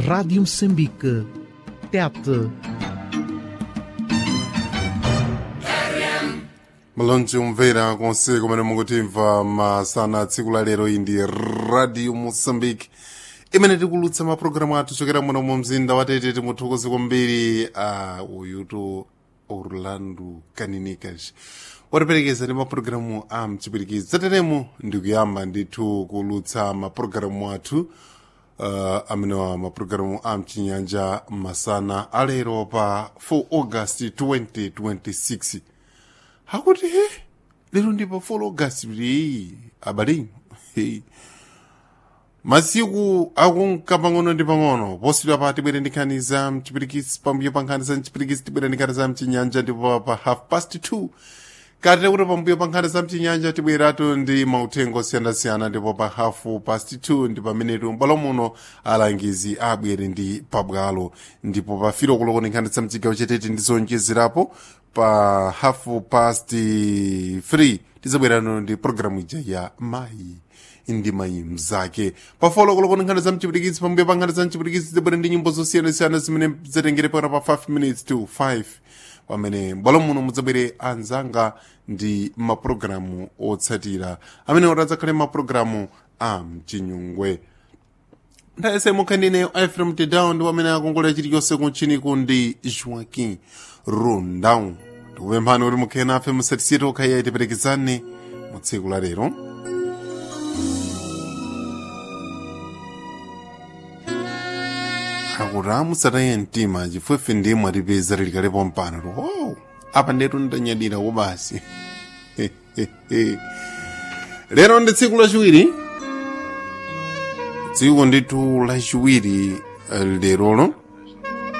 Rádio Moçambique. TET. malonje umvera konse kumene mukutimva masana tsiku la lero iyi ndi radio moçambique imene tikulutsa mapulogalamu athu chokera muno mu mzinda wa tete timuthokoze kwambiri a uyutu orlando kaninikas watiperekeza ndi mapulogalamu a mchipirikizi tateremo ndikuyamba ndithu kulutsa mapulogalamu athu uh, amenewa mapulogalamu a mchinyanja masana alero pa 4 august 2026 hakuti he lero ndipo 4 august leyi abale hey. masiku akunka pang'ono ndi pang'ono posidwa pa tibwere ndi nkhani za mchipirikisi pambuyo pa nkhani za mchipirikisi tibwere ndi nkhani za mchinyanja ndipo pa half past 2 kati kuti pambuyo pa nkhani za mchinyanja tibweratu ndi mauthenga osiyanasiyana ndipo pa half past 2 ndi pamenetu mbwalo muno alangizi abwere ndi pabwalo ndipo pa filo kulokoni nkhani za mchigawo chetete ndizonjezerapo pa half past 3 tizabwerano ndi programu ija ya mayi ndi mayi mzake pafolo kulokoni nkhani za mchipirikisi pambuyo pa nkhani za mchipirikisi tizabwera ndi nyimbo zosiyanasiyana zimene zatengere pakana pa 5 minutes to 5 pamene mbwalo muno mudzabwere anzanga ndi mapulogalamu otsatira amene oradzakhale mapulogalamu a mchinyungwe ndayese mukhandineyo ifrem tedown ndi pamene akongolera chilichonse kunchiniku ndi joaquin rundown ndikupemphani kuti mukhale nafe musatisiye okhayiya tiperekezane mu tsiku la lero akuti amusataye mtima chifukwa ndiye mwatipeza tilikalepo mpano wow apa ndetu ndanyadira basi lero ndi tsiku lachiwiri tsiku ndithu lachiwiri lerolo